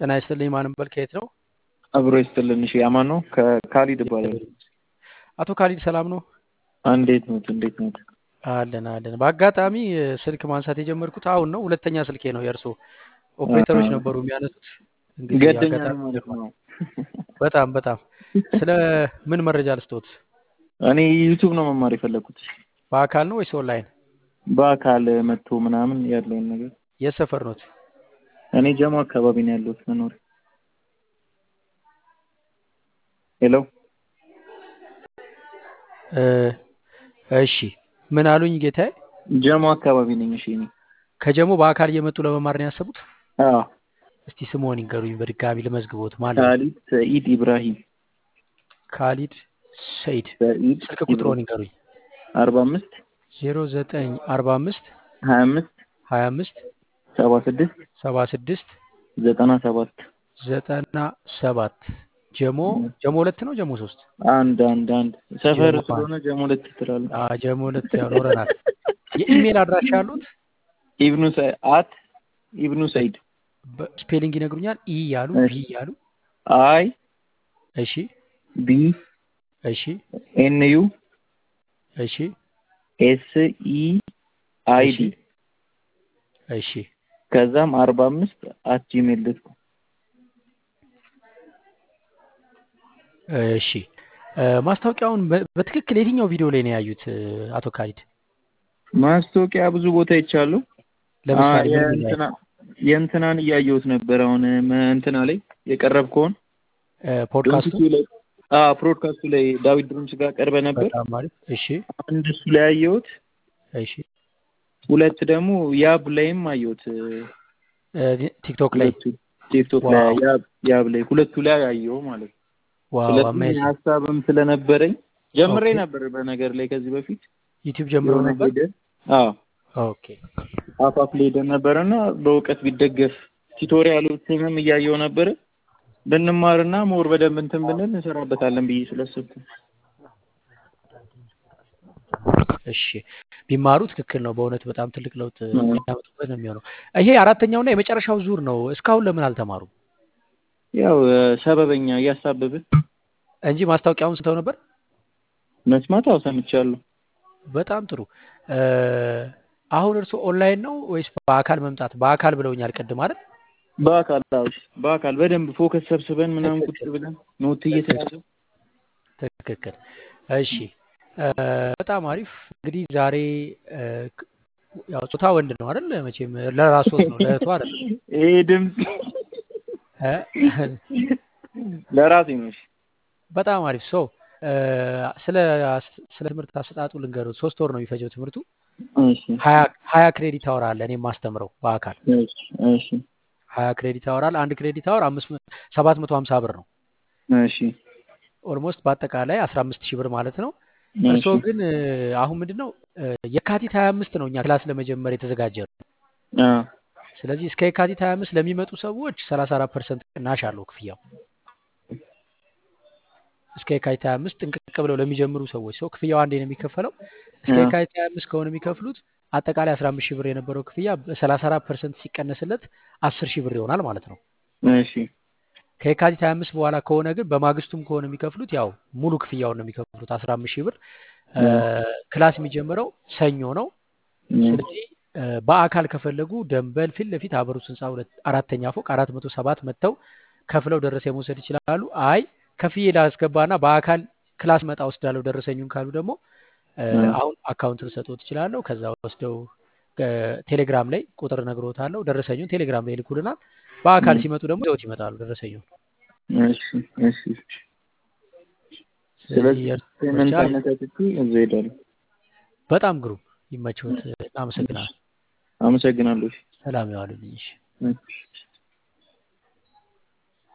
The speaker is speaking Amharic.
ጤና ይስጥልኝ። ማንም በል ከየት ነው? አብሮ ይስጥልን። እሺ አማን ነው። ከካሊድ እባላለሁ። አቶ ካሊድ ሰላም ነው? እንዴት ነው? እንዴት ነው? አለን አለን። በአጋጣሚ ስልክ ማንሳት የጀመርኩት አሁን ነው። ሁለተኛ ስልኬ ነው። የእርሶ ኦፕሬተሮች ነበሩ የሚያነሱት። እንግዲህ ገደኛ አጋጣሚ ነው ማለት ነው። በጣም በጣም ስለ ምን መረጃ ልስጦት? እኔ ዩቱብ ነው መማር የፈለኩት በአካል ነው ወይስ ኦንላይን? በአካል መጥቶ ምናምን ያለውን ነገር። የት ሰፈር ኖት? እኔ ጀሞ አካባቢ ነው ያለሁት መኖር። ሄሎ እ እሺ ምን አሉኝ ጌታዬ? ጀሞ አካባቢ ነኝ። እሺ እኔ ከጀሞ በአካል እየመጡ ለመማር ነው ያሰቡት? አዎ እስቲ ስምዎን ይንገሩኝ በድጋሚ ልመዝግቦት። ማለት ነው ካሊድ ሰኢድ ኢብራሂም ካሊድ ሰይድ። ሰኢድ ስልክ ቁጥሮን ይንገሩኝ። አርባ አምስት ዜሮ ዘጠኝ አርባ አምስት ሀያ አምስት ሀያ አምስት ሰባ ስድስት ሰባ ስድስት ዘጠና ሰባት ዘጠና ሰባት ጀሞ ጀሞ ሁለት ነው ጀሞ ሶስት አንድ አንድ አንድ ሰፈር ጀሞ ስለሆነ ጀሞ ሁለት ትላለህ። አ ጀሞ ሁለት ያኖረናል። የኢሜል አድራሻ ያሉት ኢብኑ ሰ- አት ኢብኑ ሰይድ ስፔሊንግ ይነግሩኛል? ኢ ያሉ እሺ። ቢ ያሉ አይ እሺ ቢ እሺ ኤን ዩ እሺ ኤስ ኢ አይ እሺ ዲ እሺ ከዛም አርባ አምስት አት ጂሜል ዶት ኮም እሺ እ ማስታወቂያውን በ- በትክክል የትኛው ቪዲዮ ላይ ነው ያዩት እ አቶ ካሊድ? ማስታወቂያ ብዙ ቦታ ይቻሉ። ለምሳሌ ምን ምን ላይ? የእንትና የእንትናን እያየሁት ነበር። አሁን መ- እንትና ላይ የቀረብከውን እ ፖድካስቱ ዶንኪቱ ላይ አዎ ፕሮድካስቱ ላይ ዳዊት ድሩምስ ጋር ቀርበ ነበር። በጣም አሪፍ። እሺ አንድ እሱ ላይ አየሁት። እሺ ሁለት ደግሞ ያብ ላይም አየሁት። እ ቲክቶክ ላይ ሁለቱ ቲክቶክ ላይ ዋው ያብ ያብ ላይ ሁለቱ ላይ አየሁ ማለት ነው። ዋው ስለዚህ አሜዚንግ። ሀሳብም ስለነበረኝ ጀምሬ ኦኬ ነበር በነገር ላይ ከዚህ በፊት ዩቲዩብ ጀምሮ የሆነ ነበር? ሄደ አዎ ኦኬ አፋፍ ላይ ሄደን ነበረና በእውቀት ቢደገፍ ቱቶሪያሎችንም እያየው ነበረ ብንማርና ሞር በደንብ እንትን ብንል እንሰራበታለን ብዬ ስላሰብኩ እሺ ቢማሩ ትክክል ነው። በእውነት በጣም ትልቅ ለውጥ የሚያመጡበት ነው የሚሆነው። ይሄ አራተኛውና የመጨረሻው ዙር ነው። እስካሁን ለምን አልተማሩም? ያው እ፣ ሰበበኛ እያሳበብን እንጂ ማስታወቂያውን ስተው ነበር። መስማት አዎ ሰምቻለሁ። በጣም ጥሩ። እ አሁን እርስዎ ኦንላይን ነው ወይስ በአካል መምጣት? በአካል ብለውኛል ቅድም አይደል? በአካል አዎ በአካል በደንብ ፎከስ ሰብስበን ምናምን ቁጭ ትክክል ብለን ኖት ትክክል እየተያዘ ትክክል። እሺ እ በጣም አሪፍ። እንግዲህ ዛሬ እ ክ- ያው ጾታ ወንድ ነው አይደል? መቼም ለራስዎት ነው ለእህቱ አይደለም ይሄ ድምፅ እ ለራሴ ነው። እሺ በጣም አሪፍ ሶ እ ስለ ስለ ትምህርት አሰጣጡ ልንገሩት። ሶስት ወር ነው የሚፈጀው ትምህርቱ። እሺ ሀያ ሀያ ክሬዲት አወር አለ እኔ የማስተምረው በአካል እሺ እሺ ሀያ ክሬዲት አወር አለ። አንድ ክሬዲት አወር አምስት መ- ሰባት መቶ ሀምሳ ብር ነው። እሺ ኦልሞስት በአጠቃላይ አስራ አምስት ሺህ ብር ማለት ነው። እሺ እርስዎ ግን እ አሁን ምንድን ነው እ የካቲት ሀያ አምስት ነው እኛ ክላስ ለመጀመር የተዘጋጀ ነው። አ ስለዚህ እስከ የካቲት ሀያ አምስት ለሚመጡ ሰዎች ሰላሳ አራት ፐርሰንት ቅናሽ አለው ክፍያው እስከ የካቲት ሀያ አምስት ጥንቅቅ ብለው ለሚጀምሩ ሰዎች ሰው ክፍያው አንዴ ነው የሚከፈለው። እስከ አ የካቲት ሀያ አምስት ከሆነ የሚከፍሉት አጠቃላይ አስራ አምስት ሺህ ብር የነበረው ክፍያ በሰላሳ አራት ፐርሰንት ሲቀነስለት አስር ሺህ ብር ይሆናል ማለት ነው። እሺ ከየካቲት 25 በኋላ ከሆነ ግን በማግስቱም ከሆነ የሚከፍሉት ያው ሙሉ ክፍያውን ነው የሚከፍሉት 15 ሺህ ብር። እ አ ክላስ የሚጀምረው ሰኞ ነው። እ ስለዚህ እ በአካል ከፈለጉ ደንበል ፊት ለፊት አበሩት ህንፃ ሁለት አራተኛ ፎቅ አራት መቶ ሰባት መጥተው ከፍለው ደረሰኝ መውሰድ ይችላሉ። አይ ከፍዬ ላስገባና በአካል ክላስ መጣ ወስዳለሁ ደረሰኙን ካሉ ደግሞ እ አ አሁን አካውንት ልሰጥዎት እችላለሁ። ከዛ ወስደው እ ቴሌግራም ላይ ቁጥር እነግርዎታለሁ። ደረሰኙን ቴሌግራም ላይ ይልኩልናል። በአካል እ ሲመጡ ደግሞ ይዘውት ይመጣሉ ደረሰኙን። እሺ እሺ ስለዚህ ስለዚህ የእርሶ ፔመንት ምርጫ አመቻችቼ እዛ እሄዳለሁ። በጣም ግሩም ይመችዎት። እናመሰግናለን። አመሰግናለሁ። እሺ ሰላም ያዋሉልኝ። እሺ። እሺ